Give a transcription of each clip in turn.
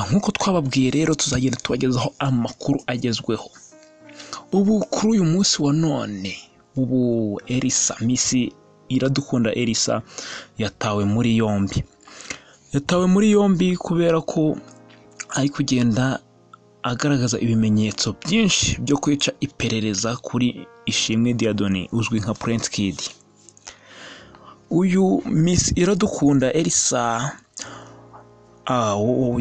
nk'uko twababwiye rero tuzagenda tubagezaho amakuru agezweho ubu kuri uyu munsi wa none ubu elisa misi iradukunda elisa yatawe muri yombi yatawe muri yombi kubera ko ari kugenda agaragaza ibimenyetso byinshi byo kwica iperereza kuri ishimwe diadoni uzwi nka prince kid uyu misi iradukunda elisa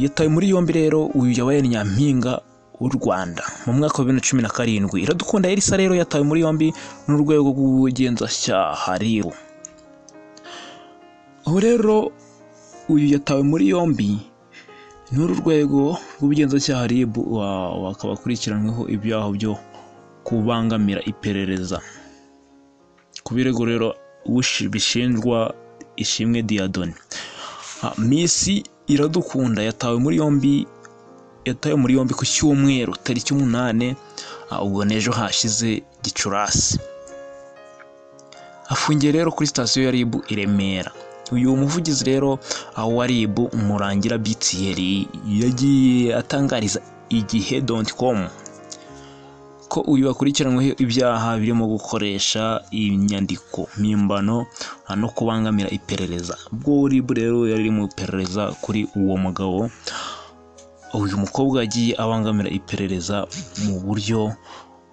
yatawe muri yombi rero uyu yabaye nyampinga w'u rwanda mu mwaka wa bibiri na cumi na karindwi iradukunda elisa rero yatawe muri yombi n'urwego rw'ubugenzacyaha rero ubu rero uyu yatawe muri yombi n'uru rwego rw'ubugenzacyaha rib akaba akurikiranyweho ibyaha byo kubangamira iperereza ku birego rero bishinjwa ishimwe diyadoni misi iradukunda yatawe muri yombi yatawe muri yombi ku cyumweru tariki umunani ubwo n'ejo hashize gicurasi afungiye rero kuri sitasiyo ya rib i remera uyu muvugizi rero wa rib umurangira bitiyeri yagiye atangariza igihe doti komu ko uyu akurikiranyweho ibyaha birimo gukoresha inyandiko mpimbano no kubangamira iperereza ubwo rib rero yari iri mu iperereza kuri uwo mugabo uyu mukobwa yagiye abangamira iperereza mu buryo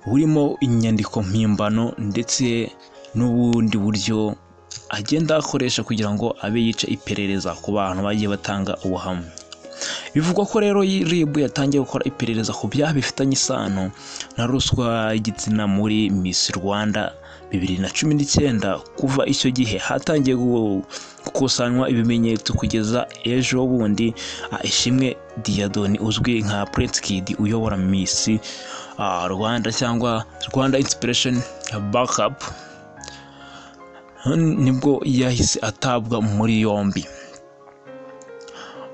burimo inyandiko mpimbano ndetse n'ubundi buryo agenda akoresha kugira ngo abe yica iperereza ku bantu bagiye batanga ubuhamya bivugwa ko rero rib yatangiye gukora iperereza ku byaha bifitanye isano na ruswa y'igitsina muri miss rwanda bibiri na cumi n'icyenda kuva icyo gihe hatangiye gukusanywa ibimenyetso kugeza ejo bundi ishimwe diyadoni uzwi nka prince kid uyobora miss rwanda cyangwa rwanda inspiration backup nibwo yahise atabwa muri yombi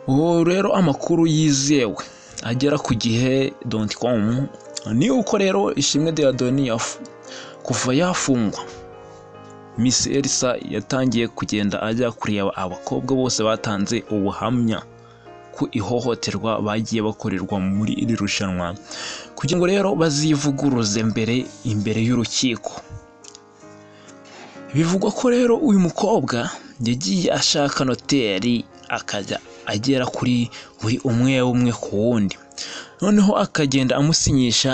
ubu rero amakuru yizewe agera ku gihe doti komu ni uko rero ishimwe diyadoni kuva yafungwa miss elisa yatangiye kugenda ajya kureba abakobwa bose batanze ubuhamya ku ihohoterwa bagiye bakorerwa muri iri rushanwa kugira ngo rero bazivuguruze mbere imbere y'urukiko bivugwa ko rero uyu mukobwa yagiye ashaka noteri akajya agera kuri buri umwe umwe ku wundi noneho akagenda amusinyisha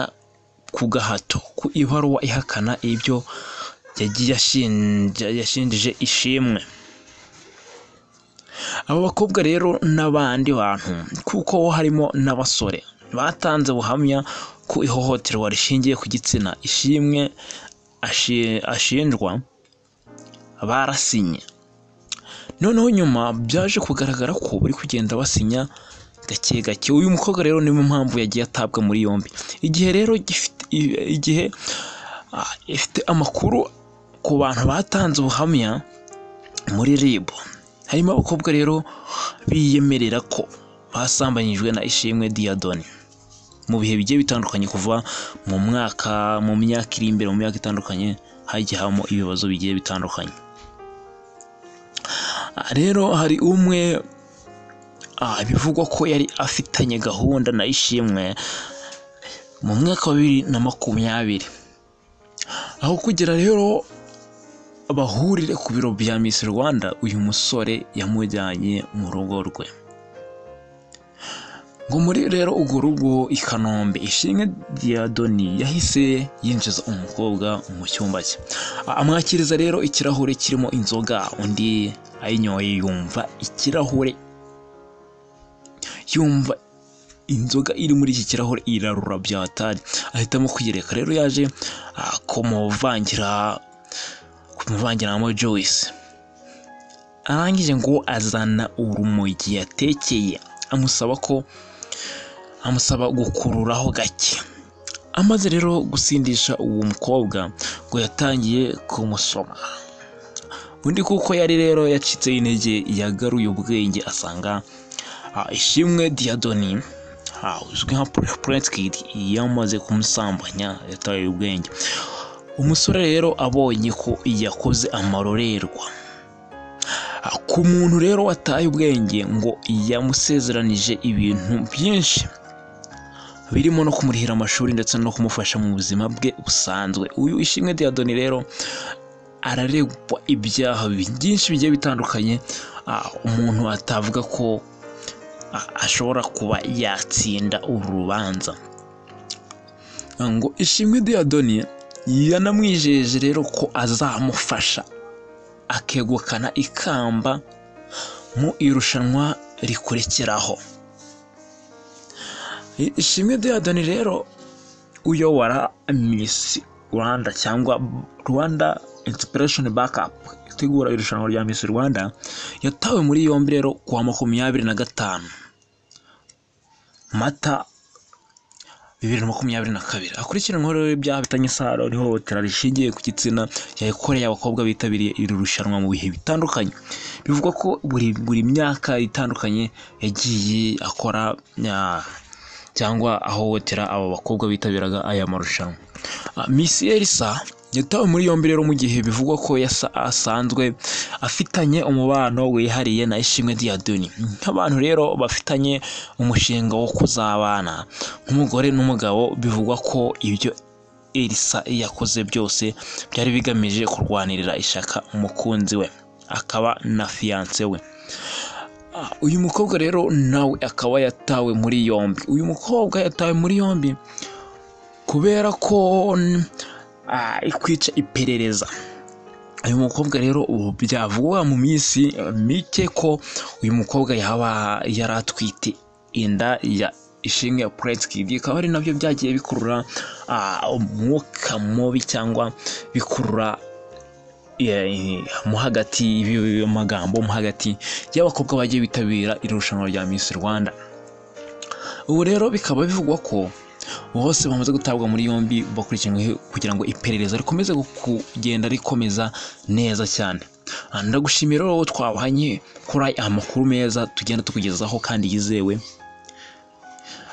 ku gahato ku ibaruwa ihakana ibyo yagiye yashinjije ishimwe abo bakobwa rero n'abandi bantu kuko harimo n'abasore batanze buhamya ku ihohoterwa rishingiye ku gitsina ishimwe ashinjwa barasinye noneho nyuma byaje kugaragara ko bari kugenda basinya gake gake uyu mukobwa rero niyo mpamvu yagiye atabwa muri yombi igihe rero igihe ifite amakuru ku bantu batanze ubuhamya muri rib harimo abakobwa rero biyemerera ko basambanyijwe na ishimwe diyadoni mu bihe bigiye bitandukanye kuva mu mwaka mu myaka iri imbere mu myaka itandukanye hagiye habamo ibibazo bigiye bitandukanye rero hari umwe bivugwa ko yari afitanye gahunda na ishimwe mu mwaka wa bibiri na makumyabiri aho kugira rero bahurire ku biro bya Miss Rwanda uyu musore yamujyanye mu rugo rwe ngo muri rero urwo rugo i kanombe ishimwe diyadoni yahise yinjiza umukobwa mu cyumba cye amwakiriza rero ikirahure kirimo inzoga undi ayinyoye yumva ikirahure yumva inzoga iri muri iki kirahure irarura byatari ahitamo kwiyereka rero yaje kumuvangira kumuvangiramo joyce arangije ngo azana urumogi yatekeye amusaba ko amusaba gukururaho gake amaze rero gusindisha uwo mukobwa ngo yatangiye kumusoma undi kuko yari rero yacitse intege yagaruye ubwenge asanga ishimwe diyadoni uzwi nka prince kid yamaze kumusambanya yataye ubwenge umusore rero abonye ko yakoze amarorerwa Ah, ku muntu rero wataye ubwenge ngo yamusezeranije ibintu byinshi birimo no kumurihira amashuri ndetse no kumufasha mu buzima bwe busanzwe uyu ishimwe diyadoni rero araregwa ibyaha byinshi bigiye bitandukanye ah, umuntu atavuga ko ah, ashobora kuba yatsinda uru rubanza Ah, ngo ishimwe diyadoni yanamwijeje rero ko azamufasha akegukana ikamba mu irushanwa rikurikiraho ishimwe diyadoni rero uyobora misi rwanda cyangwa rwanda inspiration bakapu itegura irushanwa rya misi rwanda yatawe muri yombi rero kuwa makumyabiri na gatanu mata bibiri na makumyabiri na kabiri hakurikiranyweho rero ibyaha bitanye isano n'ihohotera rishingiye ku gitsina yayikoreye abakobwa bitabiriye iri rushanwa mu bihe bitandukanye bivugwa ko buri buri myaka itandukanye yagiye akora ah, cyangwa ahohotera abo bakobwa bitabiraga aya marushanwa Ah, Miss Elsa yatawe muri yombi rero mu gihe bivugwa ko yasa asanzwe afitanye umubano wihariye na Ishimwe Diadoni nk'abantu rero bafitanye umushinga wo kuzabana nk'umugore n'umugabo bivugwa ko ibyo Elsa yakoze byose byari bigamije kurwanirira ishyaka umukunzi we akaba na fiyanse we Ah, uyu mukobwa rero nawe akaba yatawe muri yombi uyu mukobwa yatawe muri yombi kubera ko n- ah, ikwica iperereza uyu mukobwa rero ubu byavugwa mu minsi eh, mike ko uyu mukobwa yaba yari atwite inda ya ishinga ya puretsikidi bikaba ari nabyo byagiye bikurura ah, umwuka mubi cyangwa bikurura eh, mo hagati y'ibi- magambo mo hagati y'abakobwa bagiye bitabira iri rushanwa rya Miss Rwanda ubu rero bikaba bivugwa ko bose bamaze gutabwa muri yombi bakurikiranweho kugira ngo iperereza rikomeze gu- kugenda rikomeza neza cyane Ah, ndagushimira rero wowe twabanye kuri aya makuru meza tugenda tukugezaho kandi yizewe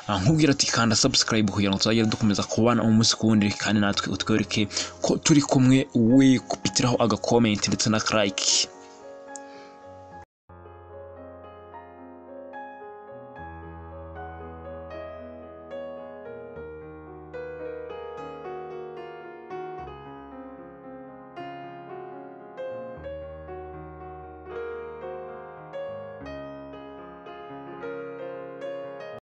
Ah, nkubwira ati kanda subscribe kugira ngo tuzajye dukomeza kubana umunsi ku wundi kandi natwe utwereke ko turi kumwe we kupitiraho agakomenti ndetse na karayike